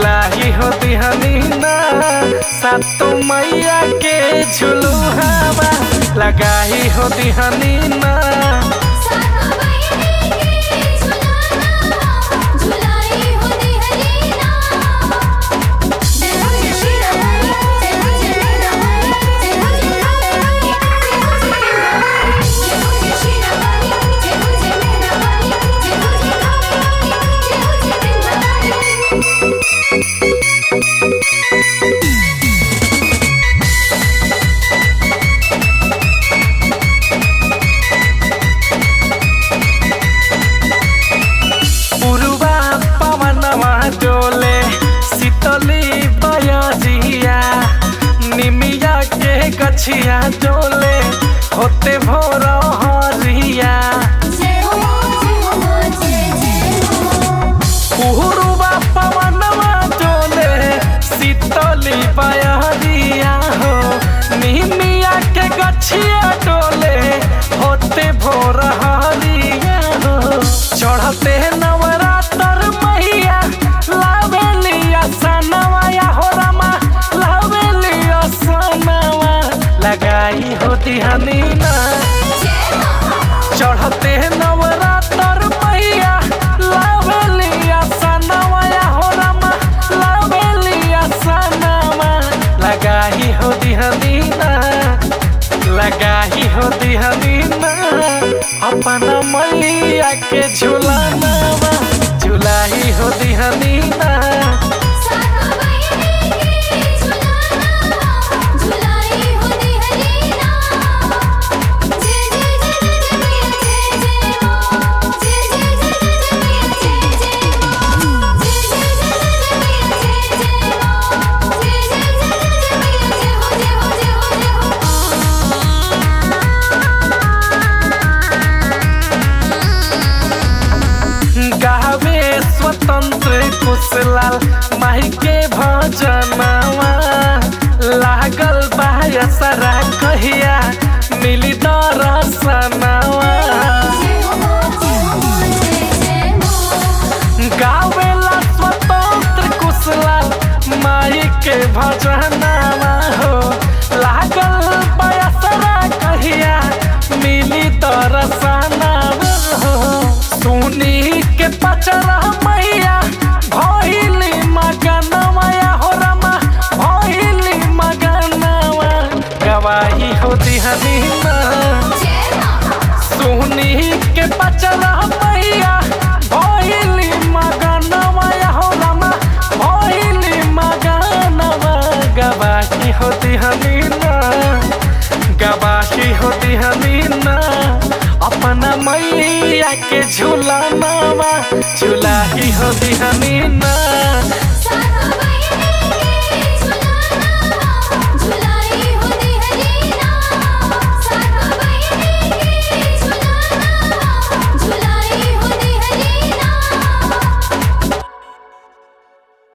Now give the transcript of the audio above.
झुलाही हो दिहनी ना सातो मैया के झुलू हवा लगाही हो दिहनी ना सातो बहिनी के झुलाना झुलाई हो दिहलीना जय हो जय श्री राम जय हो जय राम जय हो जय राम जय हो जय श्री राम जय हो जय राम जय हो जय राम जय हो जय राम पुरुबा पवनवा डोले शीतली बयजिया निमिया के गछिया डोले होते भोर हरिया जय हो जय हो जय जय हो पुरुबा पवनवा डोले शीतली बयजिया हो निमिया के गछिया डोले होते भोर हरिया हो चढ़ते नवरात्र मैया लावेलिया सनवाया हो रमा लावेलिया सनवा लगाई होती हनी ना जय मां चढ़ते नवरात्र मैया लावेलिया सनवाया हो रमा लावेलिया सनवा लगाई होती हनी ना लगाही हो दिहनी ना अपना मैया के झुलाना झुलाही हो दिहनी ना सातो बहिनी के झुलाना झुलाई हो दिहलीना जय जय जय जय मैया जय जय मां जय जय जय जय मैया जय जय मां जय जय जय जय मैया जय जय मां जय जय जय जय मैया जय हो जय हो जय हो जय हो गावे स्वतंत्र कुशलाल माही के भजनवा लागल बायसरा कहिया मिली दरसनवा जय हो जय हो जय जय मां गावेला स्वतंत्र कुशलाल माई के भजनवा हो लागल बयसरा कहिया मिली दरसनवा हो सुनी के पचरा मैया भइली मगनवा हो रमा भइली मगनवा गवाही हो दिहनी ना जय मां सोनी के बचला मैया भइली मगनवा हो रमा भइली मगनवा गवाही होती हमी ना गवाही होती हमी ना अपना मैया के झुलानावा झुलाही होती हमी ना